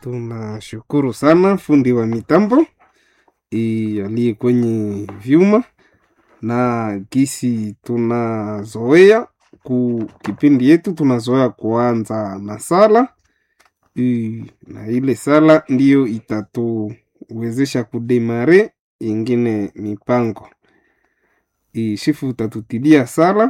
Tunashukuru sana fundi wa mitambo i aliye kwenye vyuma na gisi tunazoea ku kipindi yetu tunazoea kuanza na sala i, na ile sala ndiyo itatuwezesha kudemare ingine mipango i, shifu utatutilia sala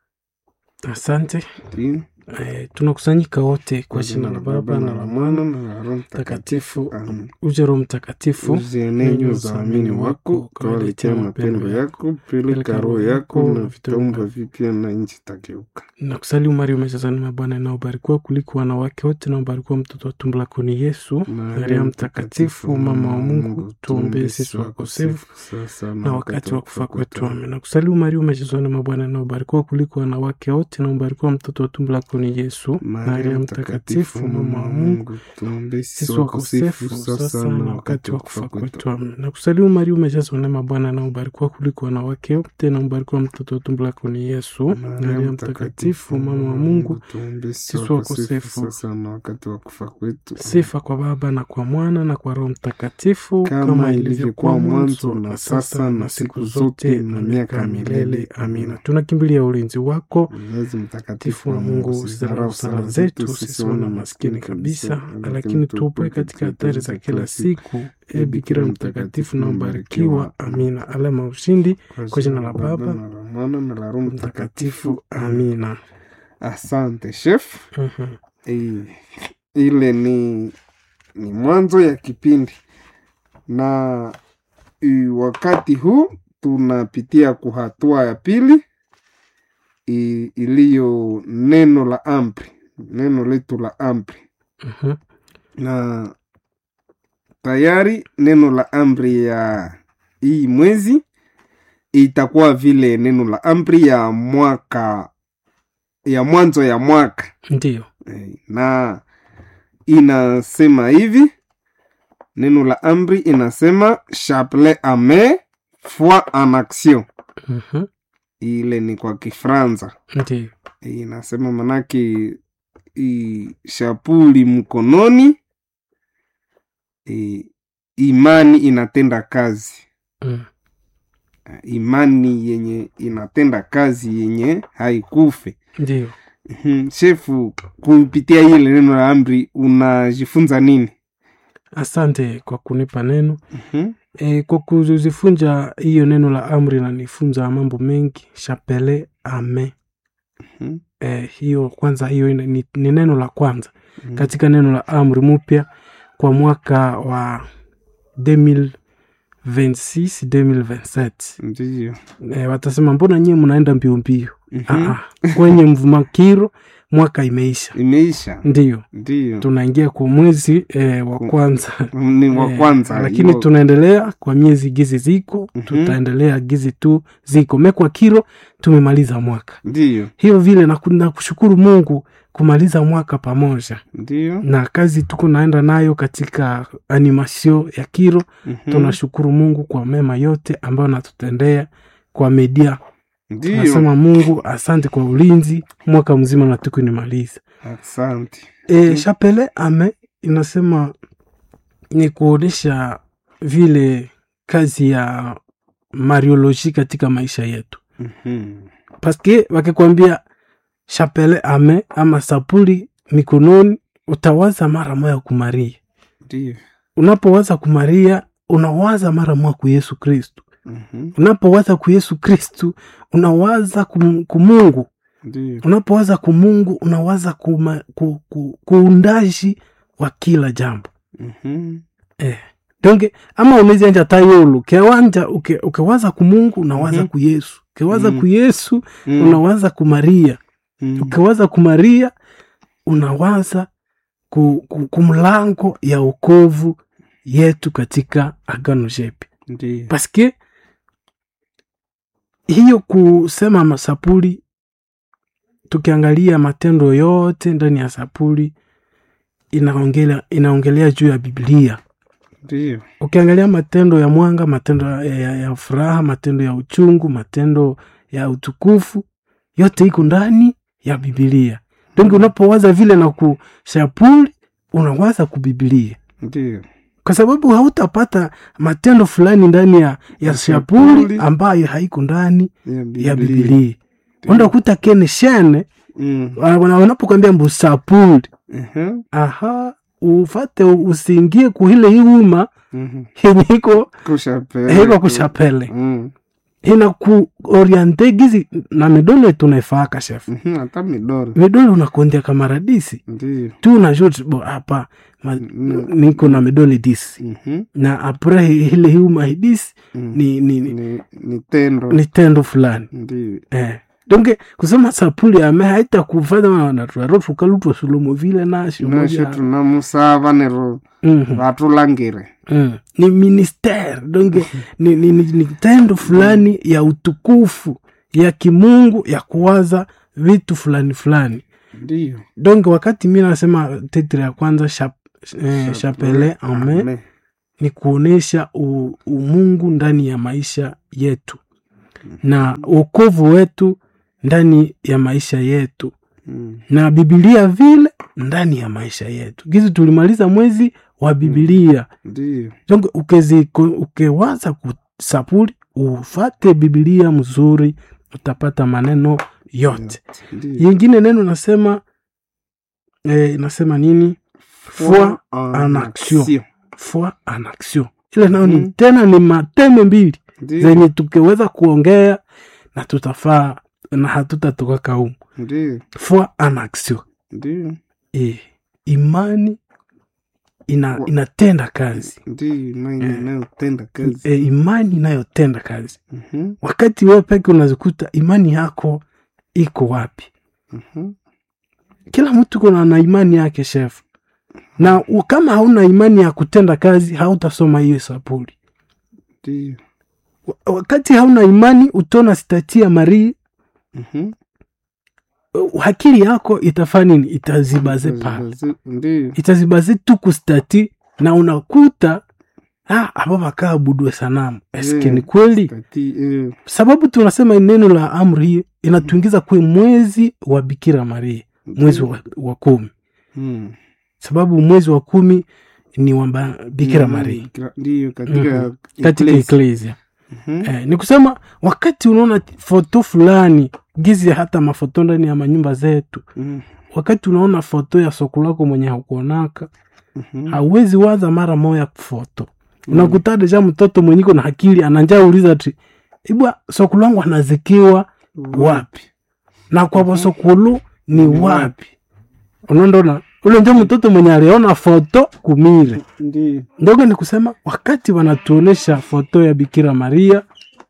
Asante. Ti- Eh, tunakusanyika wote kwa jina la Baba na la Mwana na la Roho Mtakatifu. Amen. Uje Roho Mtakatifu, uzienenyo za amini wako kawaletea mapendo yako peleka roho yako na vitaumba vipya na nchi tageuka na kusalimu Maria umejazwa neema, Bwana na ubarikiwa kuliko wanawake wote, na ubarikiwa mtoto wa tumbo lako ni Yesu. Maria Mtakatifu, mama wa Mungu, tuombee sisi wakosefu sasa na wakati wa kufa kwetu. Amen. Na kusalimu Maria umejazwa neema, Bwana na ubarikiwa kuliko wanawake wote, na ubarikiwa mtoto wa tumbo lako ni Yesu. Maria Mtakatifu, mama wa Mungu, tuombee sisi wakosefu sasa na wakati wa kufa kwetu. Amen. Na kusalimu Maria umejazwa neema, Bwana na ubarikiwa kuliko wanawake wote, na ubarikiwa mtoto wa tumbo lako ni Yesu. Maria Mtakatifu, mama wa Mungu, tuombee sisi wakosefu sasa na wakati wa kufa kwetu. sifa kwa Baba na kwa Mwana na kwa Roho Mtakatifu, kama ilivyokuwa mwanzo na sasa na siku zote na miaka ya milele. Amina. Tunakimbilia ulinzi wako Mwenyezi mtakatifu mtakatifu wa Mungu, usidharau sala zetu sisi wana maskini kabisa, lakini tuopoe katika hatari za kila siku. E Bikira mtakatifu na mbarikiwa. Amina. Alama ya ushindi kwa jina la Baba na la Mwana na la Roho Mtakatifu. Mtakatifu. Amina. Amina. Asante chef. Mhm. Eh, ile ni ni mwanzo ya kipindi na i, wakati huu tunapitia kuhatua ya pili i- iliyo neno la amri, neno letu la amri Mhm. na tayari neno la amri ya hii mwezi itakuwa vile neno la amri ya mwaka ya mwanzo ya mwaka Ndiyo. Eh, na inasema hivi neno la amri inasema chapelet ame foi en action Mhm. ile ni kwa kifranza Ndiyo. inasema manake i, shapuli mkononi i, imani inatenda kazi Mm. imani yenye inatenda kazi yenye haikufe Ndiyo. Mhm, shefu kupitia ile neno la amri unajifunza nini Asante kwa kunipa neno. Mhm, E, kwa kuzifunja hiyo neno la amri nanifunza mambo mengi. Chapele ame mhm, e, hiyo kwanza, hiyo ina- ni, ni neno la kwanza mhm. katika neno la amri mpya kwa mwaka wa 2026 2027. ndiyo E, watasema mbona nyie mnaenda mbio mbio? Mhm. Ah, ah. kwenye mvumakiro mwaka imeisha, imeisha ndiyo ndiyo tunaingia kwa mwezi e, wa kwanza ni wa Eh, kwanza lakini hiyo- tunaendelea kwa miezi gizi ziko Mhm. tutaendelea gizi tu ziko mekwa kiro tumemaliza mwaka ndiyo hiyo vile na, na kushukuru mungu kumaliza mwaka pamoja ndiyo na kazi tuko naenda nayo katika animasio ya kiro Mhm. tunashukuru mungu kwa mema yote ambayo natutendea kwa media ndiyo nasema mungu asante kwa ulinzi mwaka mzima na tuku nimaliza asante E, chapele ame inasema ni kuonyesha vile kazi ya marioloji katika maisha yetu, Mhm, paske wakikwambia chapele ame ama sapuli mikononi, utawaza mara moya kumaria. ndiyo Unapowaza kumaria, unawaza mara moya ku Yesu Kristu. Mhm, Unapowaza ku Yesu Kristu, unawaza kum- kumungu ndiyo unapowaza kumungu unawaza kuma, ku, ku, kuundaji wa kila jambo Mhm, eh. donge ama unaweza anja tayolo kewanja uke, ukewaza kumungu unawaza Mhm. ku yesu ukewaza Mhm. ku yesu mhm, unawaza ku maria mhm, ukewaza ku maria unawaza ku, ku, ku mlango ya ukovu yetu katika agano jepi ndiyo paske hiyo kusema masapuli tukiangalia matendo yote ndani ya sapuli inaongelea inaongelea juu ya biblia ndiyo ukiangalia matendo ya mwanga matendo ya, ya, ya furaha matendo ya uchungu matendo ya utukufu yote iko ndani ya bibilia donge unapowaza vile na kushapuli unawaza kubibilia ndio kwa sababu hautapata matendo fulani ndani ya, ya shapuli shapuli. ambayo haiko ndani ya ya Biblia. bibilia unda kuta kene shene Mm. wana- wanapokwambia mbu sapuli Ehe. aha ufate usiingie kuhile hiuma Mhm. yenye iko Kushapele. iko kushapele Mm. ina kuoriente gizi na midole tunaifaka chef Mhm. hata midoro midole unakondia kamaradisi ndio tu unajua bo hapa ma- Mm. niko na midole disi Mhm. na apre ile hiuma hidisi Mm. ni, ni, ni, ni, ni tendo ni tendo fulani ndio eh. donke kusema sapuli ame haita kufanya wanatwaro tukalutwa sulomo vile nasho nasho moja tunamusava nero Mhm. vatulangire Mm. ni ministere donge ni, ni, ni, ni tendo fulani ya utukufu ya kimungu ya kuwaza vitu fulani fulani ndio donge wakati mi nasema tetre ya kwanza shap, eh, chapele ame Amen. ni kuonesha u- umungu ndani ya maisha yetu na uokovu wetu ndani ya maisha yetu Mm. na bibilia vile ndani ya maisha yetu gizi tulimaliza mwezi wa bibilia ndio donc ukezi ukewaza kusapuli ufate bibilia mzuri utapata maneno yote ndio yingine neno nasema eh, nasema nini foi en action foi en action ile nayo ni Mhm. tena ni mateme mbili ndio zenye tukiweza kuongea na tutafaa na hatutatoka kaumu ndio foi en action ndio e, imani ina, Wa- inatenda kazi ndio imani Eh. inayotenda kazi e, imani inayotenda kazi Mhm. wakati wewe peke unazikuta imani yako iko wapi Mhm. kila mtu kuna na imani yake chef na u- kama hauna imani ya kutenda kazi hautasoma hiyo sapuli ndio Wa- wakati hauna imani utona stati ya marii Mhm. uh, akili yako itafaa nini itazibaze pale Bazi- ndio itazibaze tu kustati na unakuta ah, aba bakaabudwe sanamu eske Yeah. ni kweli Kati, eh, sababu tunasema neno la amri hii inatuingiza kwe mwezi wa bikira maria mwezi wa, wa kumi Mm. sababu mwezi wa kumi ni wa ba- bikira Mm, maria bikira- ndio katika katika ecclesia. eklesia Mhm. eh, ni kusema wakati unaona foto fulani gizi hata mafoto ndani ya manyumba zetu Mm. wakati unaona foto ya soko lako mwenye hakuonaka Mhm. hauwezi waza mara moya foto unakuta deja mtoto mwenyiko na akili ananja uliza ti ibwa sokulu wangu anazikiwa wapi na kwa bosokulu ni Ni wapi unondona ule njo mtoto mwenye aliona foto kumire ndio ndogo ni kusema wakati wanatuonesha foto ya bikira maria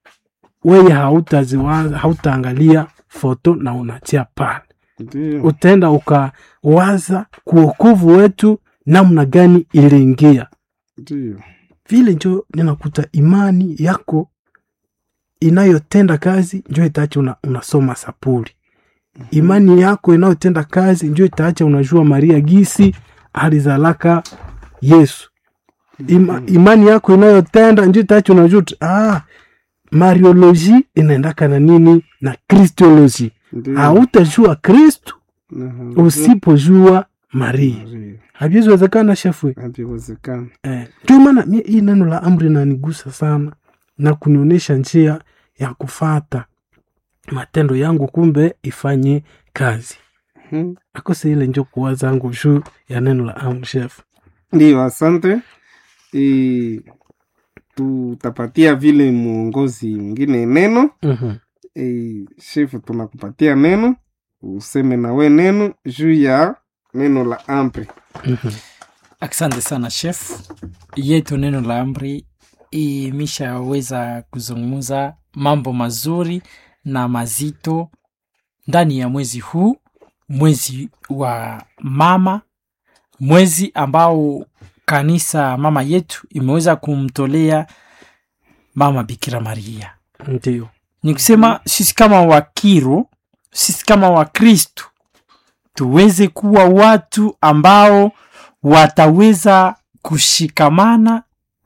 weye hautaziwaza hautaangalia foto na unatia pale ndio utaenda ukawaza kuokovu wetu namna gani iliingia ndio vile njo ninakuta imani yako inayotenda kazi njo itaacha una, unasoma sapuli imani yako inayotenda kazi njo itaacha unajua maria gisi alizalaka yesu Ima, imani yako inayotenda njo itaacha unajua tu, ah, marioloji inaendaka na nini na kristoloji ndio hautajua kristu Na- usipojua maria Maria. haviziwezekana shefwe haviwezekana Eh, ndio maana mi hii neno la amri nanigusa sana na kunionyesha njia ya kufata matendo yangu, kumbe ifanye kazi. Mhm. Akose ile njo kuwa zangu juu ya neno la amri chef. ndio asante e, tutapatia vile mwongozi mwingine neno Mhm. e, shefu tunakupatia neno useme nawe neno juu ya neno la ampre Mhm. Asante sana chef. Yetu neno la amri imeshaweza kuzungumza mambo mazuri na mazito ndani ya mwezi huu, mwezi wa mama, mwezi ambao kanisa mama yetu imeweza kumtolea mama Bikira Maria. Ndio. Ni kusema sisi kama Wakiro, sisi kama Wakristu tuweze kuwa watu ambao wataweza kushikamana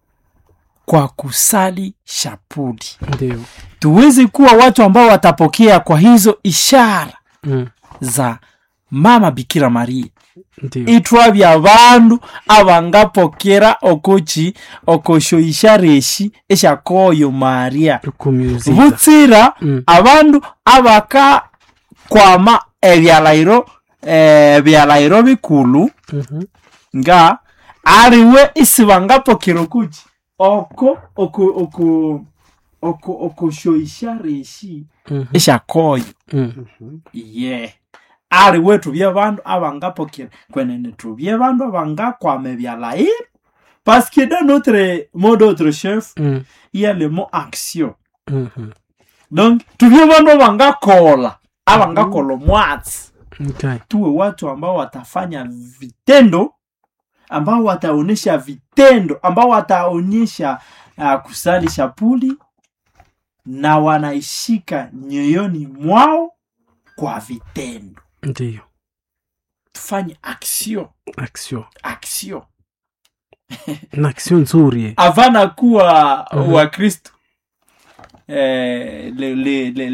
kwa kusali shapuli, Ndio. tuweze kuwa watu ambao watapokea kwa hizo ishara Mm. za mama Bikira Maria, ndio itwabya abandu abangapokera okoki okoshoisha reshi eshakoyo maria okumuziza butsira Mm. abandu abakakwama ebyalairo eh, byalairo bikulu Mhm. nga aliwe isi bangapokera okuki oko oko oko oko okoshoisha reshi Mhm. eshakoyo Mm. ye aliwe tubye bandu abangapokera kwenene tubye bandu abangakwama ebyalairo parce que dans notre mot d'autre chef Mm. il y a le mot action Mhm. donc tuvye bandu abangakola abangakola omwatsi Okay. tuwe watu ambao watafanya vitendo ambao wataonyesha vitendo ambao wataonyesha uh, kusali shapuli na wanaishika nyoyoni mwao kwa vitendo ndio tufanye action action action na action nzuri avana kuwa Mhm. wakristo eh, le, le, le,